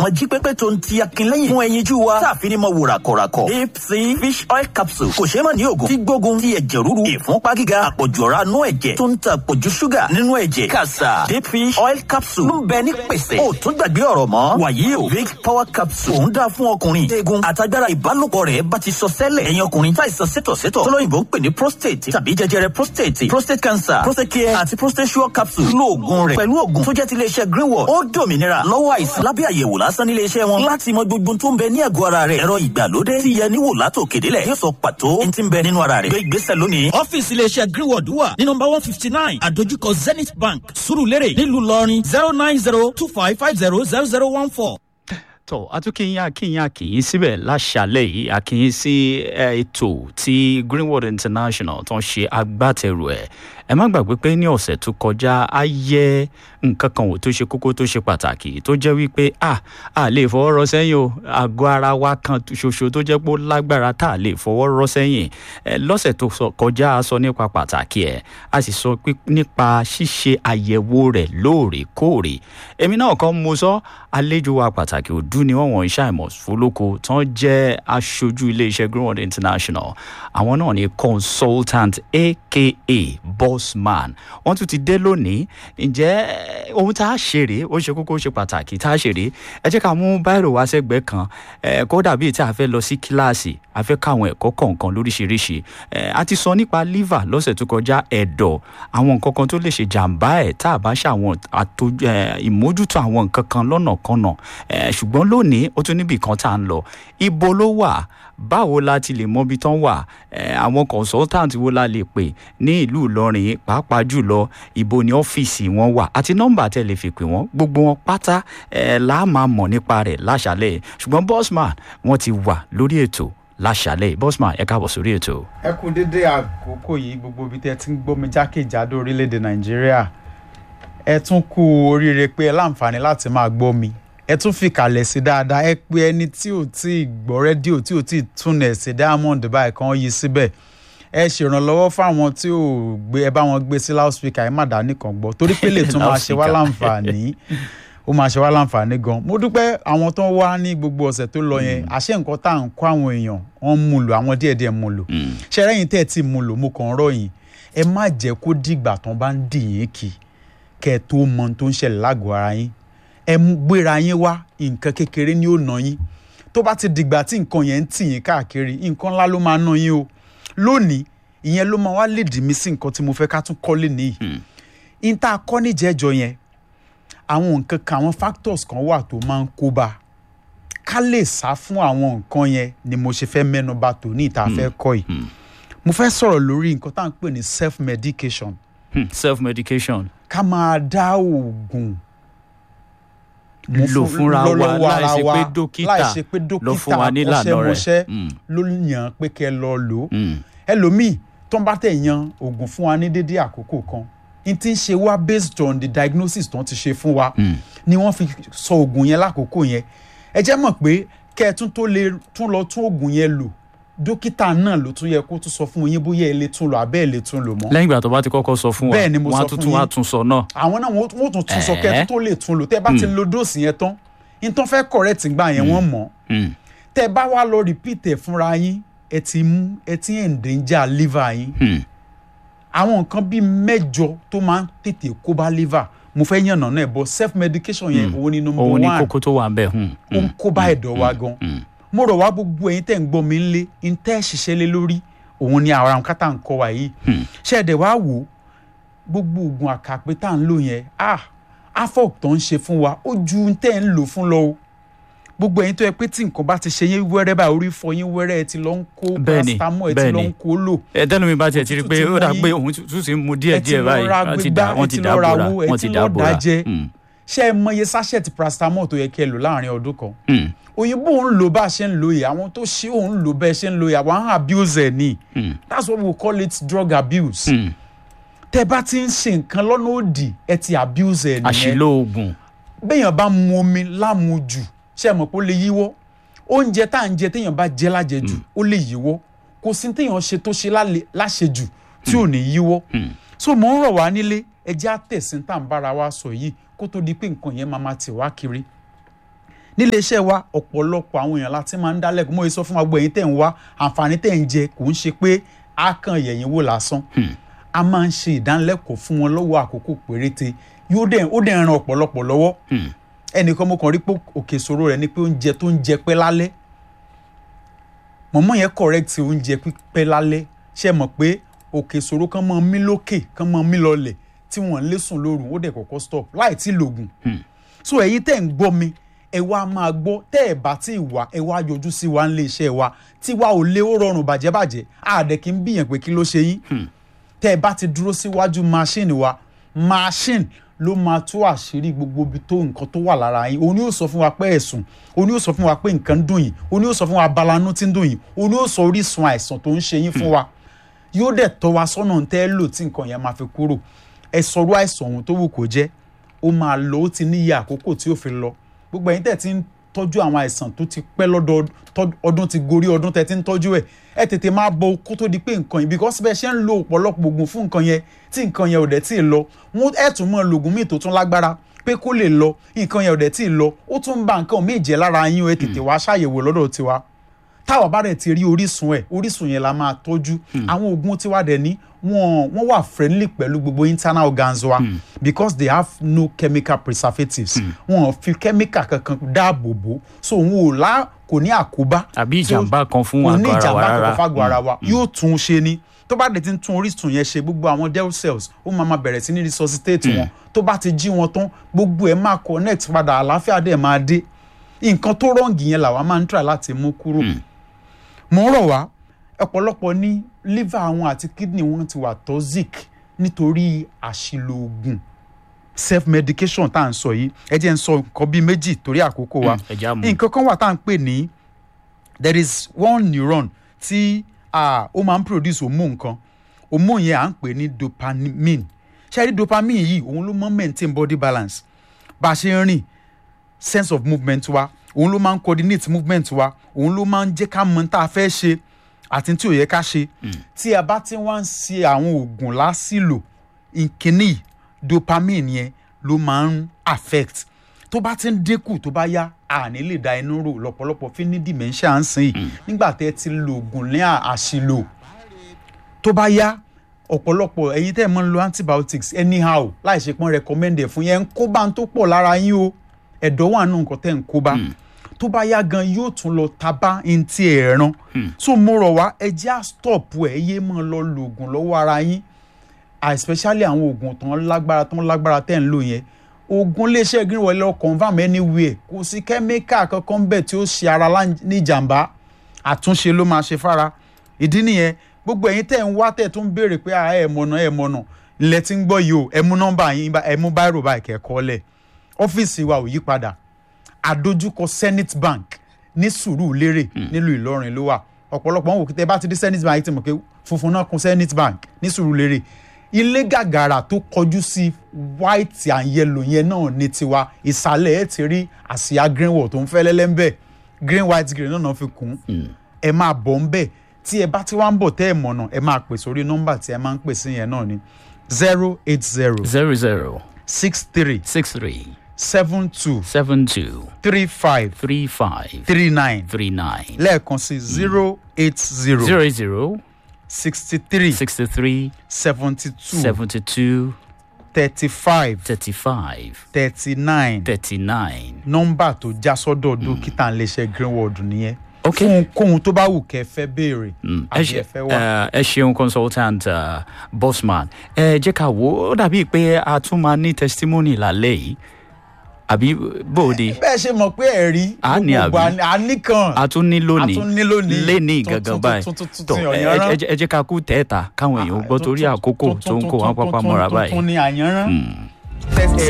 ọmọ jí pépé tó ń ti akínlẹ́yìn fún ẹyinjú wa táàfin ni mo wò ràkọ̀ràkọ̀ deep sea fish oil capsule kò ṣeé mọ̀ ní òògùn tí gbógun ti ẹ̀jẹ̀ ríru ìfúnpá gíga àpọ̀jù ọ̀rá nú ẹ̀jẹ̀ tó ń ta àpọ̀jù ṣúgà nínú ẹ̀jẹ̀ kàṣà deep fish oil capsule ń bẹ ní pèsè ó tún gbàgbé ọ̀rọ̀ mọ́ wàyí o big power capsule òun dáa fún ọkùnrin eegun àtagbára ìbálòpọ̀ rẹ̀ bá ti sọ sẹ́lẹ̀ ẹ̀yin ọkùnrin táìsàn sétọ̀sétọ̀ tọ́lọ́yìnbó ń pè ní prostate tàbí jẹjẹrẹ prostate prostate cancer prostate care àti prostate sure capsule lo oògùn rẹ̀ pẹ̀lú oògùn tó jẹ́ ti iléeṣẹ́ greenwood ó dòmìnira lọ́wọ́ àìsàn lábẹ́ àyẹ̀wò lásán nílé iṣẹ́ wọn láti mọ gbogbo tó ń bẹ ní àgọ́ ara rẹ̀ ẹ̀rọ ìgbàlódé tí yẹ níwò látò kédélẹ̀ yóò sọ pàtó ní ti ń bẹ nínú ara rẹ̀ gbé ìgbésẹ̀ lónìí. ọ́fíìsì iléeṣẹ́ greenwood wà ní nọmba one fifty nine àdójúkọ zenith bank surulere nílùú ìlọrin zero nine zero two five five zero zero zero one four tó atúkìyìn akíyìn akíyìn síbẹ̀ láṣàlẹ̀ yìí akíyìn sí ètò tí greenwood international tó ń ṣe agbátẹrù ẹ̀ ẹ má gbàgbé pé ní ọ̀sẹ̀ tó kọjá á yẹ nǹkan kan wò tó ṣe kókó tó ṣe pàtàkì tó jẹ́ wípé a a lè fọwọ́ rọ sẹ́yìn o àgọ́ ara wa kan ṣoṣo tó jẹ́ pé ó lágbára tá a lè fọwọ́ rọ sẹ́yìn ẹ lọ́sẹ̀ tó kọjá a sọ nípa pàtàkì ẹ̀ a sì sọ nípa ṣíṣe àyẹ̀wò rẹ̀ lóòrèkóòrè èmi náà kọ́ mo sọ àlejò wa pàtàkì òdú ni wọ́n wọ̀nyí ṣàìmọ̀ fọlọ́kọ tán jẹ́ aṣojú iléeṣẹ́ greenwood international àwọn náà ni consultant aka bossman wọ́n tún ti dé lónìí ǹjẹ́ ohun tá a ṣe rèé ó ṣe kókó ó ṣe pàtàkì tá a ṣe rèé ẹ jẹ́ ká mú báyìí wá sẹ́gbẹ́ kan kó dàbí tí a fẹ́ lọ sí kíláàsì a fẹ́ káwọn ẹ̀kọ́ kọ̀ọ̀kan lóríṣiríṣi a ti sọ nípa liver lọ́sẹ̀ tó kọjá ẹ̀dọ̀ àwọn nǹkan kan tó lè ṣe jàǹbá ẹ̀ tá a bá ṣe àwọn ìmójútó àwọn nǹkan kan lọ́nà kanà ṣùgbọ́n lónìí ó tún níbì kan tá a ń lọ ibo ló wà báwo la ti lè mọbi tán wà àwọn consultant wo la lè pè ní ìlú ìlọrin pàápàá jùlọ ibo ni ọ́fíìsì wọn wà àti nọ́mbà tẹ́ lè fi pè wọ́n gbogbo wọn pátá là á máa mọ̀ nípa rẹ̀ láṣálẹ̀ ṣùgbọ́n bossman wọ́n ti wà lórí ètò láṣálẹ̀ bossman ẹ káàbọ̀ sórí ètò. ẹ kú dédé àkókò yìí gbogbo ibi tẹ́ ti ń gbọ́ mi jákèjádò orílẹ̀-èdè nàìjíríà ẹ tún kú oríire pé ẹ láǹfààní láti máa gbọ́ mi ẹ tún fi kalẹ̀ sí dáadáa ẹ pé ẹni tí ò tí ì gbọ́ rédíò tí ò tí ì túnẹ̀ sí diamond báyìí kan yí síbẹ̀ ẹ ṣèrànlọ́wọ́ fáwọn tí ò gbé ẹ bá wọn gbé sí loudspeaker ẹ má dá nìkan gbọ́ torí pé lè tún máa ṣe wá láǹfààní ó máa ṣe wá láǹfààní gan mo dúpẹ́ àwọn tó ń wá ní gbogbo ọ̀sẹ̀ tó lọ yẹn àṣẹ nǹkan tá à ń kó àwọn èèyàn wọ́n mú lò àwọn díẹ̀díẹ̀ mú lò ṣẹ́rẹ́yìn tẹ́ ẹ ti mú lò mo kàn ń ròyìn ẹ má jẹ́ kó dìgbà tán bá ń dì yín kì kẹ́ ẹ tó mọ ohun tó ń ṣẹlẹ̀ lágọ̀ọ́ ara yín ẹ gbéra yín wá nǹkan kékeré ni ó ná yín tó bá ti dìgbà tí nǹkan yẹn ń tì yín káàkiri nǹkan ńlá ló máa ná yín o lónìí ìyẹn ló máa wá lè dì mí sí nǹkan tí mo fẹ́ ká tún kọ́lé nìyí n tá a kọ́ níjẹ́jọ yẹn àwọn nǹkan kan àwọn factors kan wà tó máa ń kó bá ká lè sá fún àwọn nǹkan yẹn ni mo ṣe fẹ́ mẹ́nuba tó ní ìta fẹ́ kọ́ yìí mo fẹ́ sọ̀rọ̀ lórí nǹkan tá à ń pè ní self medication. Hmm, self medication. ká máa dá oògùn lò fúnra wa láì ṣe pé dókítà láì ṣe pé lọ fún wa nílànà ọṣẹmọṣẹ rẹ̀. ló yàn pé kẹ́ lọ lò ó Mm. ẹlòmíì tó ń bá tẹ̀ yan oògùn fún wa ní dédé àkókò kan n ti ń ṣe wá based on the diagnosis tó ń ti ṣe fún wa Mm. ni wọ́n fi sọ oògùn yẹn lákòókò yẹn ẹ jẹ́ mọ̀ pé kẹ́ ẹ tún tó lè tún lọ tún oògùn yẹn lò dókítà náà ló tún yẹ kó tún sọ fún yín bóyá ẹ lè tún lò àbẹ́ ẹ lè tún lò mọ́ lẹ́yìn ìgbà tó bá ti kọ́kọ́ sọ fún wa Bẹ́ẹ̀ ni mo wọ́n á sọ tún fún tún wá yín. tún sọ náà. àwọn náà wọ́n wọ́n tún tún sọ kẹ́ ẹ Ẹ̀ẹ́. tún tó lè tún lò tẹ́ ẹ bá ti lo dóòsì yẹn tán nítorí fẹ́ correct gbà yẹn wọ́n mọ̀ Mm. tẹ́ ẹ bá wá lọ repeat ẹ̀ fúnra yín ẹ ti mú ẹ ti endanger liver yín Mm. àwọn nǹkan bíi mẹ́jọ tó máa ń tètè kó bá liver mo fẹ́ yànnà náà bọ̀ self medication yẹn òun ni number òun one ni kókó tó wà ń bẹ̀. Mm. ó ń kó bá ẹ̀dọ̀ wa gan mo rọ̀ wá gbogbo ẹ̀yin tẹ̀ ń gbọ́ mi ńlé ń tẹ́ ṣiṣẹ́ lé lórí òun ni àwọn àwọn kátà ń kọ́ wa yìí ṣé ẹ̀dẹ̀ wá wò ó gbogbo oògùn àkàpé tá à ń lò yẹn ah afọ́p tó ń ṣe fún wa ó ju ń tẹ́ ń lò fún lọ o gbogbo ẹ̀yin tó yẹ pé tí nǹkan bá ti ṣe yín wẹ́rẹ́ báyìí orí fọ yín wẹ́rẹ́ ẹ ti lọ ń kó Bẹ́ẹ̀ni, paracetamol ẹ ti lọ bẹ́ẹ̀ni. ń kó lò ẹ tẹ́lu mi bá tiẹ̀ ti rí i pé Òtútù ó dà ti mú pé yín. òun tún sì ń mu díẹ̀ ẹ ti díẹ̀ lọ báyìí ra wọ́n ti gbígbá dà wọ́n ẹ ti ti dà lọ ra bóra owó ẹ wọ́n ti ti lọ dà bóra. dájẹ́ Mm. ṣé ẹ mọye sachet paracetamol tó yẹ kí ẹ lò láàrin ọdún kan Mm. òyìnbó ń lò bá a ṣe ń lò yìí àwọn tó ṣe òun lò bẹ́ẹ̀ ṣe ń lò yìí àwọn á abuse ẹ̀ ni Mm. that's what we call it drug abuse Mm. tẹ bá ti ń ṣe nǹkan lọ́nà òdì ẹ ti abuse ẹ̀ nìyẹn àṣìlò oògùn. béèyàn bá mu omi lámujù ṣe é mọ̀ pé ó lè yíwọ́ oúnjẹ tá à ń jẹ téèyàn bá jẹ lájẹjù ó lè yíwọ́ kò sí téèyàn ṣe tó ṣe lálẹ́- láṣejù tí ò ní yíwọ́ so mò ń rọ̀ wá nílé ẹjẹ́ àtẹ̀sìn tá à ń bára wa sọ yìí kó tó di pé nǹkan yẹn máa ma tì wá kiri nílé iṣẹ́ wa ọ̀pọ̀lọpọ̀ àwọn èèyàn láti máa ń dálẹ́kùn mọ́ sọ fún wa gbọ́ ẹ̀yin tẹ̀ ń wá àǹfààní tẹ̀ ń jẹ kò ń ṣe pé a kàn yẹ̀yìn wò lásán a máa ń ṣe ìdánilẹ́kọ̀ọ́ fún wọn lọ́wọ́ àkókò péréte yóò dẹ̀ ó dẹ̀ ran ọ̀pọ̀lọpọ̀ lọ́wọ́ ẹnìkan mo kàn rí pé òkè ìṣòro rẹ̀ ni pé oúnjẹ tó ń jẹ pẹ́ lálẹ́ mọ̀mọ́ yẹn correct oúnjẹ pípẹ́ lálẹ́ ṣe mọ̀ pé òkè ìṣòro kan máa mí lókè kan máa mí lọlẹ̀ tí wọ́n ń lé sùn lóru ó dẹ̀ kọ́kọ́ stop láì tí lògùn so ẹ̀yin tẹ́ ń gbọ́ mi ẹ wá máa gbọ́ tẹ́ ẹ bá tí ì wá ẹ wá yọjú sí wa nílé iṣẹ́ wa tí wa ò lé ó rọrùn bàjẹ́bàjẹ́ àdẹ kí n bìyàn pé kí ló ṣe yín tẹ́ ẹ bá ti dúró síwájú machine wa machine ló máa tú àṣírí gbogbo ibi tó nǹkan tó wà lára yín òun ni yóò sọ fún wa pé ẹ̀sùn òun ni yóò sọ fún wa pé nǹkan ń dùn yín òun ni yóò sọ fún wa balanú tí ń dùn yín òun ni yóò sọ orísun àìsàn tó ń ṣe yín fún wa yóò dẹ̀ tọ́ wa sọ́nà tẹ́ ẹ lò tí nǹkan yẹn máa fi kúrò ẹ sọ̀rọ̀ àìsàn ohun tó wù kó jẹ́ ó máa lọ ó ti níye àkókò tí ó fi lọ gbogbo ẹ̀yin tẹ̀ ti ń tọ́jú àwọn àìsàn tó ti pẹ́ lọ́dọ̀ ọdún ti gorí ọdún tẹ̀ ti ń tọ́jú ẹ̀ ẹ tètè máa bọ kó tó di pé nǹkan yìí because bẹ́ẹ̀ ṣe ń lo ọ̀pọ̀lọpọ̀ oògùn fún nǹkan yẹn tí nǹkan yẹn ò dẹ̀ tí ì lọ wọn ẹ̀ tún mọ́ lògùn míì tó tún lágbára pé kó lè lọ nǹkan yẹn ò dẹ̀ tí ì lọ ó tún ń ba nǹkan míì jẹ́ lára yín ẹ tètè wá ṣàyẹ̀wò lọ́dọ̀ tiwa táwa bá dẹ̀ ti rí orísun ẹ̀ orísun yẹn la máa tọ́jú àwọn oògùn tiwa dẹ̀ ní wọ́n wọ́n wà friendly pẹ̀lú gbogbo internal organs wa mm. because they have no chemical preservatives wọn ò fi chemical kankan dáàbò bò so òun ò lá kò ní àkóbá àbí ìjàmbá kan fún kò ní àgọ́ ara ìjàmbá wa kankan rárá fágọ̀ ara wa yóò tún un ṣe ni tó bá dẹ̀ ti ń tún orísun yẹn ṣe gbogbo àwọn dead cells ó máa ma bẹ̀rẹ̀ sí ní resuscitate wọn tó bá ti jí wọn tán gbogbo ẹ̀ máa connect padà àlàáfíà dẹ̀ máa dé nǹkan tó rọ̀ǹgì yẹn làwa máa ń try láti mú kúrò mo ń rọ̀ wá ọ̀pọ̀lọpọ̀ ní liver wọn àti kidney wọn ti wà toxic nítorí àṣìlò oògùn self medication tá à ń sọ yìí ẹ jẹ́ ń sọ nǹkan bíi méjì torí àkókò wa ẹ já mú. nǹkan kan wà tá à ń pè ní there is one neuron tí ah, ó máa ń produce hormone kan hormone yẹn à ń pè ní dopamine ṣe rí dopamine yìí òun ló máa ń maintain body balance bá a ṣe ń rìn sense of movement wa òun ló máa ń coordinate movement wa òun ló máa ń jẹ́ ká mọ tá a fẹ́ ṣe àti tí ò yẹ ká ṣe tí a bá ti wá ń ṣe àwọn oògùn lásìlò ìkíní dopamine yẹn ló máa ń affect tó bá ti ń dínkù tó bá yá àní lè da inú rò lọ́pọ̀lọpọ̀ fi ní dementia ń sìn yìí nígbà tẹ́ ti lo oògùn ní àṣìlò tó bá yá ọ̀pọ̀lọpọ̀ ẹ̀yin tẹ́ ẹ̀ máa ń lo antibiotics anyhow láì ṣe pọ́n recommend ẹ̀ fún yẹn ń kó bá ń tó pọ̀ lára yín o ẹ̀dọ̀ wà nù nǹkan tẹ́ ń kó bá tó bá yá gan yóò tún lọ tabá ń ti ẹ̀ràn so mo rọ̀ wá ẹ jẹ́ à stop ẹ̀ yé máa lọ lo oògùn lọ́wọ́ ara yín especially àwọn oògùn tán lágbára tán lágbára tẹ́ ń lò yẹn oògùn iléeṣẹ́ greenwell lọ confam anywhere kò sí kẹ́míkà kankan bẹ́ẹ̀ tí ó ṣe ara lá- ní ìjàmbá àtúnṣe ló máa ṣe fára ìdí nìyẹn gbogbo ẹ̀yin tẹ́ ń wá tẹ́ tún béèrè pé à ẹ̀ mọ̀nà ẹ̀ mọ̀nà ilẹ̀ tí ń gbọ́ yìí o ẹ mú nọ́mbà yín bá- ẹ mú báírò báyìí kẹ́kọ́ lẹ̀ ọ́fíìsì wa ò yí padà àdójúkọ Zenith Bank ní Sùúrùlérè nílùú Ìlọrin ló wà ọ̀pọ̀lọpọ̀ wọn wò kí tẹ bá ti dé Zenith Bank yìí ti mọ̀ pé funfun náà kún Zenith Bank ní Sùúrùlérè ilé gàgàrà tó kọjú sí white and yellow yẹn náà ní tiwa ìsàlẹ̀ ẹ̀ ti rí àsíá greenwall tó ń fẹ́ lẹ́lẹ́ ń bẹ̀ green white green náà náà fi kún ẹ máa bọ̀ ń bẹ̀ tí ẹ bá ti wá ń bọ̀ tẹ́ ẹ mọ̀nà ẹ máa pè sórí nọ́mbà tí ẹ máa ń pè sí yẹn náà ni zero eight zero zero zero six three six three seven two seven two three five three five three nine three nine lẹ́ẹ̀kan sí zero eight zero zero zero sixty three sixty three seventy two seventy two thirty five thirty five thirty nine thirty nine. nọ́mbà tó já sọ́dọ̀ dókítà ńlẹ́sẹ̀ greenwood nìyẹn Ok. fún kóhun tó bá wù kẹ́ fẹ́ béèrè ẹ àbí ṣe ẹ fẹ́ wà. ẹ ṣeun consultant uh, bossman ẹ jẹ́ ká wo ó dàbí pé a tún máa ní testimony lálẹ́ yìí àbí bóde bẹ́ẹ̀ ṣe mọ̀ pé ẹ̀rí A ní gbogbo àbí? a ní kan a tún ní lónìí A tún ní lónìí. léni Tún- gangan tún- báyìí tún- tún- tún- tó tún ẹ yànyànrán. ẹ- ẹ jẹ́ ká kú tẹ́ẹ̀ta káwọn èèyàn gbọ́ torí àkókò tó ń kó wọn pápá mọ́ra báyìí. tuntun ni àyànrán. Mm. Tẹ-